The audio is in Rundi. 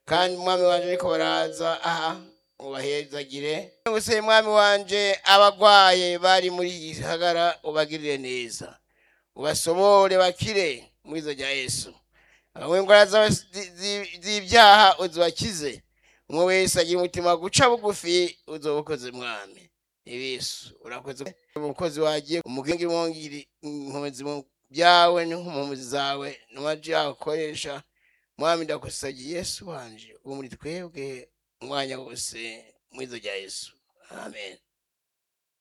kandi umwami wanje ariko baraza aha ubahezagire guse mwami wanje abagwaye bari muri iki gisagara ubagirire neza ubasobore bakire mu izo rya yesu abamwe indwara z'aba- zi- zi- z'ibyaha uzibakize umwe wese agira umutima guca bugufi uzoba ukoze mwami yesu urakoze umukozi wagiye umugengi wongiri inkomezi mu byawe n'inkomezi zawe n'amaji yawe ukoresha mwami ndakusagiye yesu wanje ubu muri twebwe umwanya wose mu izo rya yesu amen